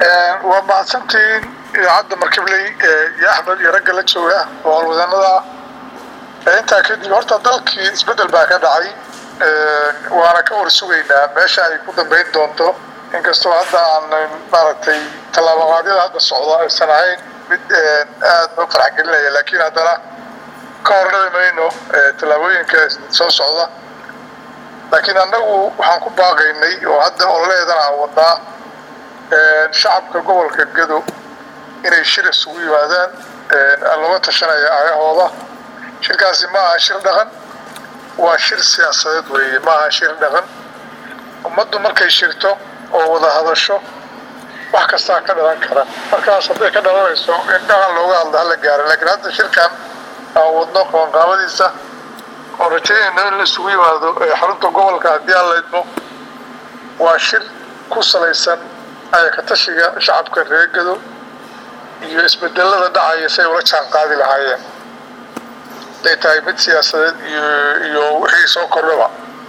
waa mahadsantihiin idaacadda markibley iyo axmed iyo ragga la jooga oo howlwadanada ah intaa kadib horta dalkii isbeddel baa ka dhacay waana ka war sugaynaa meesha ay ku dambayn doonto inkastoo hadda aan maaragtay tallaabaqaadyada hadda socda aysan ahayn mid aad noo farxgelinaya laakiin haddana ka hornami mayno tallaabooyinka soo socda laakiin annagu waxaan ku baaqaynay oo hadda ololeedan aan wadnaa shacabka gobolka gado inay shir isugu yimaadaan looga tashanaya aayahooda shirkaasi ma aha shir dhaqan waa shir siyaasadeed weeye ma aha shir dhaqan ummaddu markay shirto oo wada hadasho wax kastaa ka dhalan kara markaas hadday ka dhalanayso in dhaqan looga hadla hala gaaro laakiin hadda shirkan aan wadno qabanqaabadiisa oo rajaynayno in la isugu yimaado xarunta gobolka haddii aan la idmo waa shir ku salaysan ayakatashiga shacabka reer gado iyo isbedelada dhacaya si ay ula jaan qaadi lahaayeen haday tahay mid siyaasadeed iyo iyo wixii soo kordhaba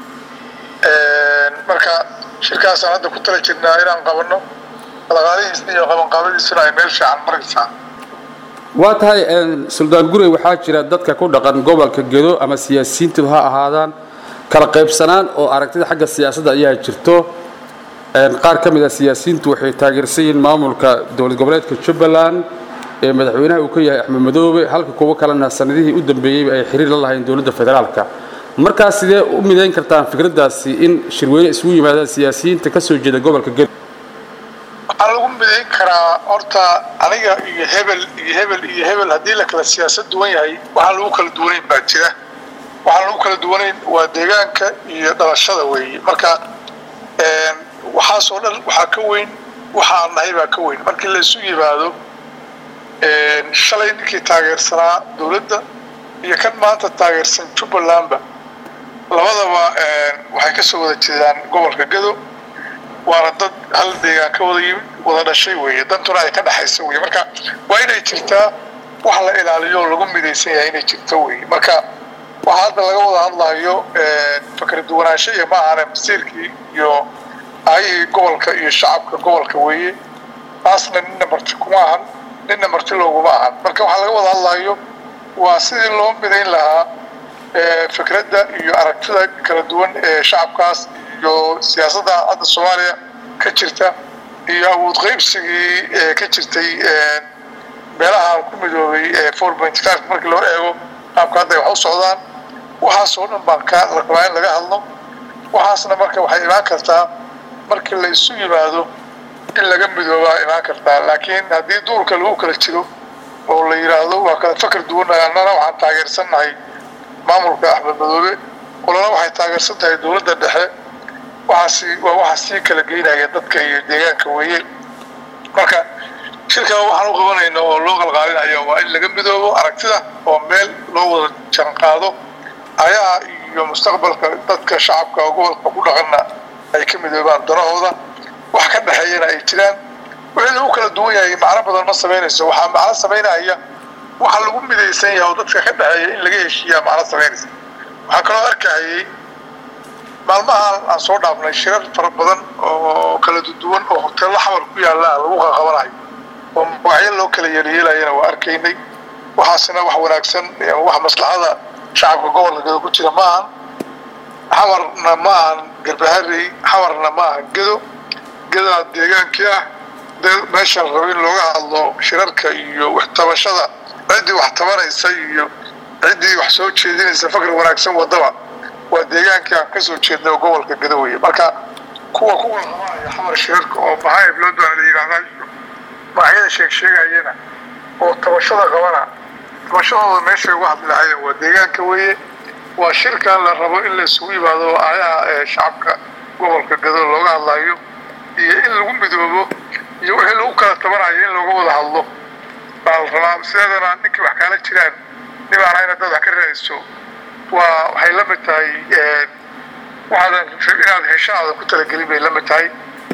marka shirkaasaan hadda ku tala jirnaa inaan qabanno dhaqaalihiisna iyo qabanqaabadiisuna ay meel fiican maraysaa waa tahay suldaan gurey waxaa jira dadka ku dhaqan gobolka gedo ama siyaasiyiintu ha ahaadaan kala qaybsanaan oo aragtida xagga siyaasadda ayaa jirto qaar ka mid a siyaasiyiintu waxay taageersan yihiin maamulka dowlad goboleedka jubbaland ee madaxweynaha uu ka yahay axmed madoobe halka kuwo kalena sanadihii u dambeeyeyba ay xiriir la lahayn dowladda federaalka markaas sidee u midayn kartaan fikraddaasi in shirweyne isugu yimaadaan siyaasiyiinta ka soo jeeda gobolka gedo waxaa lagu midayn karaa horta aniga iyo hebel iyo hebel iyo hebel haddii la kala siyaasad duwan yahay waxaan lagu kala duwanayn baa jira waxaan lagu kala duwanayn waa deegaanka iyo dhalashada weeye marka waxaasoo dhan waxaa ka weyn waxa aan nahay baa ka weyn markii la isu yimaado shalay ninkii taageersanaa dowladda iyo kan maanta taageersan jubbalandba labadaba waxay ka soo wada jeedaan gobolka gado waana dad hal deegaan ka wada yimid wada dhashay weeye dantuna ay ka dhexaysa weye marka waa inay jirtaa wax la ilaaliyo oo lagu midaysan yahay inay jirto weye marka waxa hadda laga wada hadlayo fakra duwanaansho iyo ma ahane masiirkii iyo aayihii gobolka iyo shacabka gobolka weeye taasna ninna marti kuma ahan ninna marti looguma ahan marka waxaa laga wada hadlayo waa sidii loo midayn lahaa fikradda iyo aragtida kala duwan ee shacabkaas iyo siyaasadda hadda soomaaliya ka jirta iyo awood qaybsigii ka jirtay meelaha ku midoobay four point five markii loo eego qaabka hadda ay wax u socdaan waxaasoo dhan baan ka rabaa in laga hadlo waxaasna marka waxay imaan kartaa markii la isu yimaado in laga midoobaa imaan kartaa laakiin haddii duurka lagu kala jiro oo la yidhaahdo waa kala fakar duwannahay annana waxaan taageersannahay maamulka axmed madoobe qolana waxay taageersan tahay dowladda dhexe waxaasi waa waxa sii kala geynaya dadka iyo deegaanka weeye marka shirkaa waxaan u qabanayna oo loo qalqaalinaya waa in laga midoobo aragtida oo meel loo wada janqaado ayaha iyo mustaqbalka dadka shacabka gobolka ku dhaqanna ay ka midoobaan danahooda wax ka dhexeeyana ay jiraan wixii lagu kala duwan yahay macno badan ma samaynayso waxaa macno samaynaya waxa lagu midaysan yahay oo dadka ka dhexeeya in laga heshiiyaa macno samaynaysa waxaa kaloo arkahayay maalmahan aan soo dhaafnay shirar fara badan oo kala duwan oo hoteello xamar ku yaalla lagu qaqabanayo oo magacyo loo kala yeelyeelayana waa arkaynay waxaasina wax wanaagsan wax maslaxada shacabka gobolka gedo ku jira ma ahan xamarna ma ahan garbaharey xamarna ma ahan gedo gedaa deegaankii ah meesha la rabo in looga hadlo shirarka iyo waxtabashada ciddii wax tabanaysa iyo ciddii wax soo jeedinaysa fakr wanaagsan wadaba waa deegaankii aan kasoo jeednay oo gobolka gedo weye marka kuwa ku walqabanaya xamar shirarka oo maxaayib loo doona la yidhahdaa iyo magacyada sheeg sheegayana oo tabashada qabana tabashadooda meeshay uga hadli lahayen waa deegaanka weeye waa shirkan la rabo in la isugu yimaado aayaha shacabka gobolka gado looga hadlayo iyo in lagu midoobo iyo wixii lagu kala tabanayo in looga wada hadlo baa la rabaa sideedana ninkii wax kaala jiraan nibaan hayna dad wax ka raadiso waa waxay la mid tahay waxaadan inaad hesho aadan ku talagelin bay la mid tahay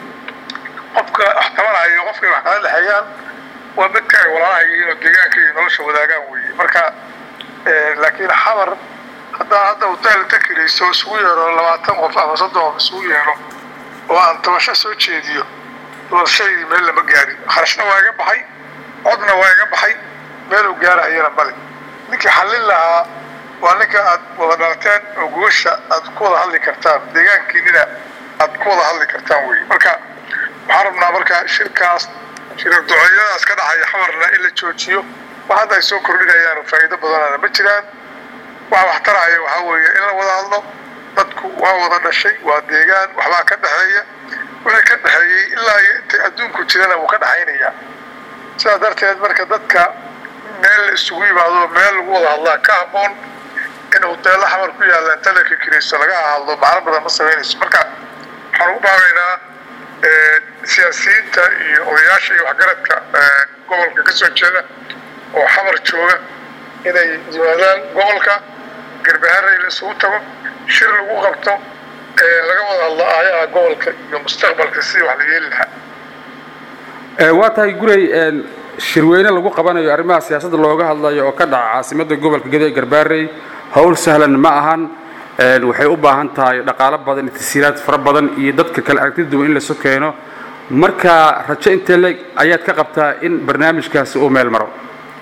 qofka wax tabanayo qofkay wax kala dhexeeyaan waa midka ay walaalaha yihiin oo deegaanka iyo nolosha wadaagaan weeye marka laakiin xamar haddaa hadda hotel ta kirayso isugu yeero labaatan qof ama soddon qof isugu yeero oo aan tabasho soo jeediyo doorashadii meel lama gaarin kharashna waa iga baxay codna waa iga baxay meeluu gaarahayana male ninkii xallin lahaa waa ninka aad wada dhalateen oo gogosha aad ku wada hadli kartaan deegaankiinina aad ku wada hadli kartaan wey marka waxaan rabnaa marka shirkaas shirar duceeyadaas ka dhacaya xamarna in la joojiyo wax hadda ay soo kordhinayaan faa'iido badanana ma jiraan waxa wax taraya waxaa weeye in la wada hadlo dadku waa wada dhashay waa deegaan waxbaa ka dhexeeya wixii ka dhexeeyey ilaa iyo intay adduunku jirana wuu ka dhexaynayaa sidaa darteed marka dadka meel la isugu yimaado meel lagu wada hadlaa ka habboon in hoteello xamar ku yaalla inta la kikiraysto laga hadlo macno badan ma samaynayso marka waxaan ugu baabaynaa siyaasiyiinta iyo odayaasha iyo waxgaradka gobolka ka soo jeeda oo xamar jooga inay yimaadaan gobolka garbaharey la isugu tago shir lagu qabto laga wada hadlo aayaha gobolka iyo mustaqbalka sidii wax la yeeli lahaa waa tahay guray shirweyne lagu qabanayo arrimaha siyaasadda looga hadlayo oo ka dhaca caasimadda gobolka gedo ee garbaarey howl sahlan ma ahan waxay u baahan tahay dhaqaalo badan itasiiraad fara badan iyo dadka kale aragtida duwan in lasu keeno marka rajo intee leeg ayaad ka qabtaa in barnaamijkaasi uu meel maro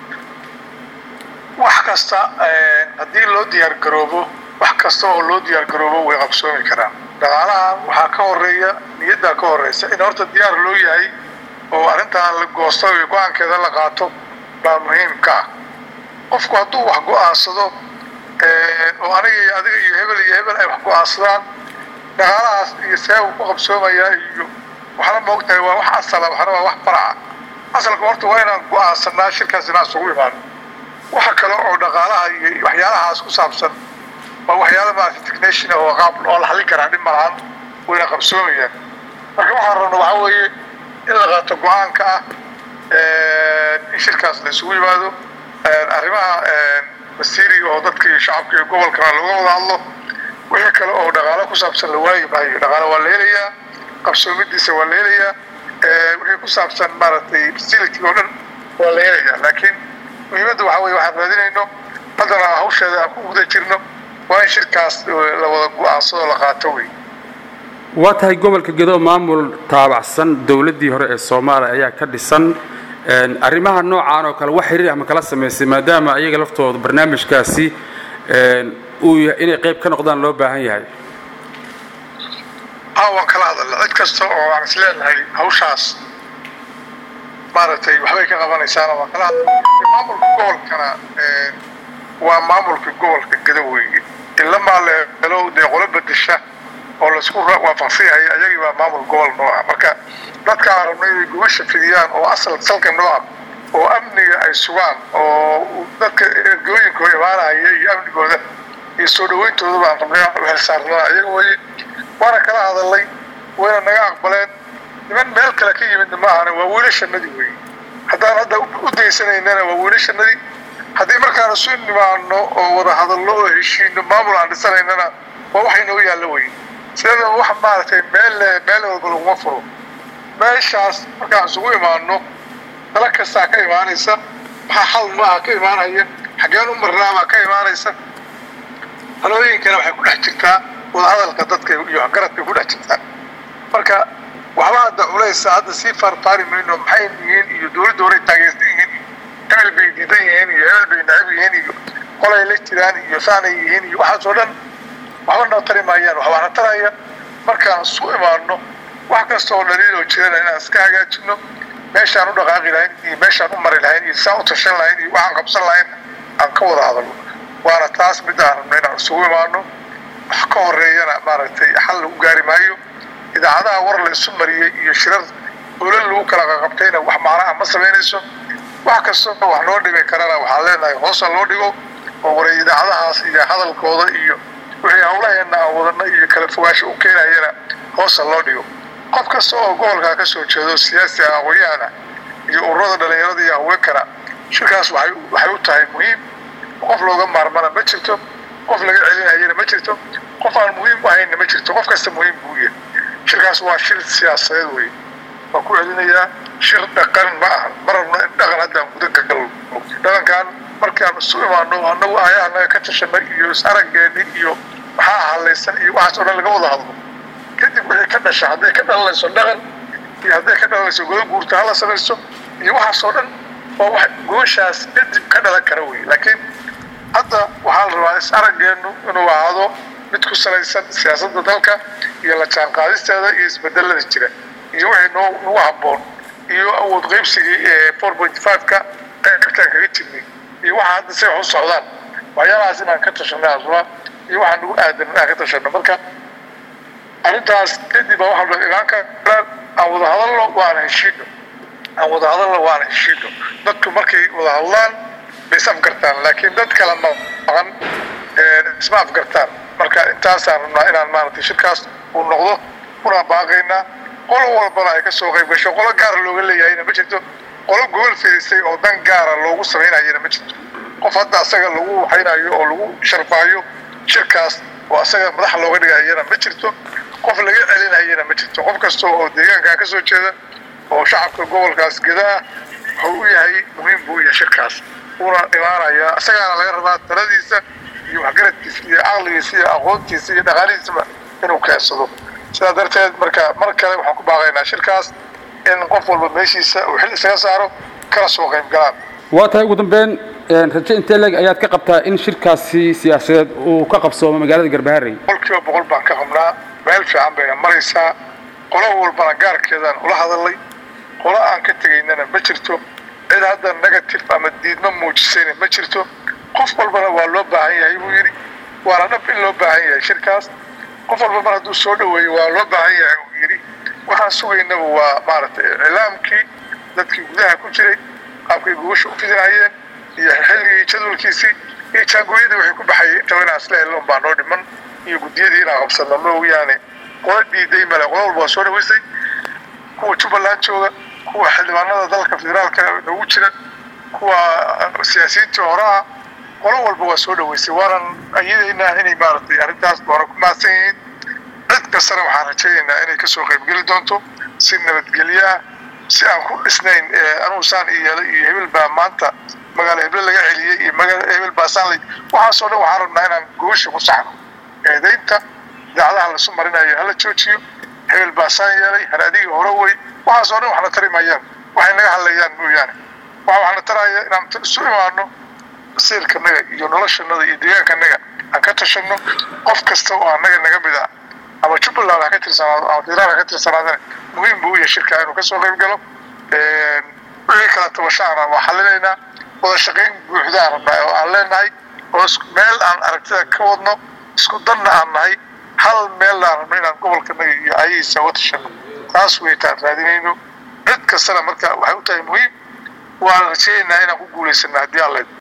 wax kasta haddii loo diyaar garoobo wax kasta oo loo diyaar garoobo way qabsoomi karaan dhaqaalahan waxaa ka horeeya niyaddaa ka horeysa in horta diyaar loo yahay oo arrintan la goosto iyo go-aankeeda la qaato baa muhiimka ah qofku hadduu wax go-aansado oo aniga iyo adiga iyo hebel iyo hebel ay wax go-aansadaan dhaqaalahaas iyo see uu ku qabsoomayaa iyo waxna moogtahay waa wax asala waxna waa wax faraca asalka horta waa inaan go-aansanaa shirkaas inaan isugu imaano waxa kale oo dhaqaalaha iyo waxyaalahaas ku saabsan waa waxyaala maarata technation oo qaab oo la xallin karaa dhib malahan wayna qabsoomayaan marka waxaan rabna waxaa weeye in la qaato go-aanka ah in shirkaas la isugu yimaado arrimaha masiiri oo dadka iyo shacabka iyo gobolkana looga wada hadlo wixii kale oo dhaqaalo ku saabsan la waayi maayo dhaqaalo waa la helayaa qabsoomidiisa waa la helayaa wixii ku saabsan maaragtay facility oo dhan waa la helayaa laakiin muhiimadda waxaa weye waxaan raadinayno haddana hawsheeda aan ku guda jirno waa in shirkaas la wada go-aansado la qaato wey waa tahay gobolka gedo maamul taabacsan dowladdii hore ee soomaaliya ayaa ka dhisan arrimaha noocaan oo kale wax xiriir ama kala samaysay maadaama ayaga laftooda barnaamijkaasi uu inay qayb ka noqdaan loo baahan yahay haa waan kala hadalna cid kasta oo aan is leenahay hawshaas maaragtay waxbay ka qabanaysaana waan kala hadalna maamulka gobolkana waa maamulka gobolka gedo weeye ilamaa la helo dee qolo bedesha oo laisku waafaqsan yahay ayagii baa maamul gobol noo ah marka dadka aan rabno inay gubasha fidiyaan oo asal salka noo ah oo amniga ay sugaan oo dadka ergooyinkooda imaanaya iyo amnigooda iyo soo dhawayntooda baan rabnay u xilsaarnaa iyaga weye waana kala hadalnay wayna naga aqbaleen niman meel kale ka yimidna ma ahana waa wiilashanadii weye haddaan hadda u daysanaynana waa wiilashanadii haddii markaan isu nimaano oo wada hadalno oo heshiino maamul aan dhisanaynana waa waxay noo yaallo weye sideedaba wax maaragtay meel meel walba laguma furo meeshaas markaan isugu imaano tala kastaa ka imaanaysa maxaa xal maaha ka imaanaya xaggeen u marnaabaa ka imaanaysa talooyinkana waxay ku dhex jirtaa wadahadalka dadka iyo garadkay ku dhex jirtaa marka waxba hadda culaysa hadda sii faarfaari mayno maxay yihiin iyo dowladda horay taageersan yihiin hebel bay diidan yihiin iyo hebel bay nacab yihiin iyo qolay la jiraan iyo saanay yihiin iyo waxaas oo dhan waxba noo tari maayaan waxbaana taraya markaan isu imaano wax kasta oo dhaliiloo jirana inaan iska hagaajino meeshaan u dhaqaaqi lahayn iyo meeshaan u mari lahayn iyo saan u tashan lahayn iyo waxaan qabsan lahayn aan ka wada hadalno waana taas mid aan rabno inaan isugu imaano wax ka horeeyana maaragtay xal lagu gaari maayo idaacadaha war la isu mariyey iyo shirar olal lagu kala qaqabtayna wax macnaha ma samaynayso wax kasta oo wax noo dhimi karana waxaan leenahay hoosa loo dhigo oo waray idaacadahaas iyo hadalkooda iyo wixii hawlaheena aan wadano iyo kala fogaansho u keenayana hoosa loo dhigo qof kasta oo gobolkaa ka soo jeedo siyaasi ah aqoon-yahana iyo ururada dhalinyarada iyo haweenkana shirkaas waxay waxay u tahay muhiim qof looga maarmana ma jirto qof laga celinayana ma jirto qof aan muhiim u ahaynna ma jirto qof kasta muhiim buu yahay shirkaas waa shir siyaasadeed wey waan ku celinayaa shir dhaqan ma aha ma rabno in dhaqan haddaan gudan ka galno dhaqankan markaan isu imaano annagu aayahanaga ka tashanay iyo is-araggeeni iyo maxaa halaysan iyo waxaas oo dhan laga wada hadlo kadib wixii ka dhasha hadday ka dhalanayso dhaqan iyo hadday ka dhalanayso godo guurta hala samaysto iyo waxaasoo dhan oo wax gooshaas kadib ka dhalan kara wey laakiin hadda waxaa la rabaa is araggeenu inuu ahaado mid ku salaysan siyaasadda dalka iyo la jaanqaadisteeda iyo isbedelada jira iyo wixii noo nagu habboon iyo awood qaybsigii ee four point five-ka qaybtaan kaga jirnay iyo waxa hadda say wax u socdaan waxyaalahaas inaan ka tashanay asla iyo waxaa nagu aadan inaan ka tashano marka arrintaas kadib baa waxaa la imaan karaan aan wada hadalno waana heshiino aan wada hadalno waana heshiino dadku markay wada hadlaan bay is afgartaan laakiin dad kala maqan isma afgartaan marka intaasaan rabnaa inaan maaragtay shirkaas uu noqdo kuna baaqaynaa qolo walbana ay ka soo qayb gasho qolo gaara looga leeyahayna ma jirto qolo gobol firisay oo dan gaara loogu samaynayana ma jirto qof hadda asaga lagu waxaynayo oo lagu sharfaayo shirkaas oo asaga madax looga dhigayana ma jirto qof laga celinayana ma jirto qof kasta oo deegaankaa ka soo jeeda oo shacabka gobolkaas gedaa wuxuu u yahay muhiim buu u yahay shirkaas uuna imaanayaa isagaana laga rabaa taladiisa iyo waxgaradkiisa iyo caqligiisa iyo aqoontiisa iyo dhaqaalihiisaba inuu keensado sidaa darteed marka mar kale waxaan ku baaqaynaa shirkaas in qof walba meeshiisa uu xil isaga saaro kala soo qayb galaan waa tahay ugu dambeyn raje intee leeg ayaad ka qabtaa in shirkaasi siyaasadeed uu ka qabsoomo magaalada garbaharey boqol kiiba boqol baan ka qabnaa meel fiican bayna maraysaa qolo walbana gaarkeedaan ula hadalay qolo aan ka tegaynana ma jirto cid hadda negative ama diidma muujisayna ma jirto qof walbana waa loo baahan yahay buu yidhi waana dhab in loo baahan yahay shirkaas qof walba mar hadduu soo dhaweeyo waa loo baahan yahay uu yidhi waxaan sugaynaba waa maaragtay iclaamkii dadkii gudaha ku jiray qaabkay gubasha u fidinayeen iyo xilligii jadwalkiisii iyo jaangooyadii waxay ku baxayay intaba inaan isla helno baa noo dhiman iyo guddiyadii inaan qabsanno mooyaane qola diiday male qola walba waa soo dhaweysay kuwa jubbaland jooga kuwa xildhibaanada dalka federaalka noogu jira kuwa siyaasiyiintii hore ah qolo walba waa soo dhaweysay waanan ayadaynaa inay maaragtay arrintaas doona ku mahadsan yihiin cid kastana waxaan rajaynaynaa inay kasoo qaybgeli doonto si nabadgelyo ah si aan ku dhisnayn anugu saan iyo yeelay iyo hebel baa maanta magaalo heble laga celiyey iyo magaalo hebel baa saan lay waxaasoo dhan waxaan rabnaa inaan goosha ku saxno eedaynta idaacadaha lasu marinayo hala joojiyo hebel baa saan yeelay haradigii hore wey waxaasoo dhan waxna tari maayaan waxay naga hadlayaan mooyaane waxa waxna taraya inaan isu imaano masiirkanaga iyo noloshanaga iyo deegaankanaga aan ka tashanno qof kasta oo annaga naga mid ah ama jubbaland ha ka tirsanaado ama federaal ha ka tirsanaadana muhiim buu u yahay shirkaa inuu kasoo qayb galo wixii kala tabashaana waa xalinaynaa wada shaqayn buuxdaan rabnaa oo aan leenahay oo meel aan aragtida ka wadno isku danna aan nahay hal meel aan rabno inaan gobolkanaga iyo ayahiisa uga tashanno taas weytaan raadinayno cid kastana marka waxay u tahay muhiim waan rajaynaynaa inaan ku guulaysana haddii aan leed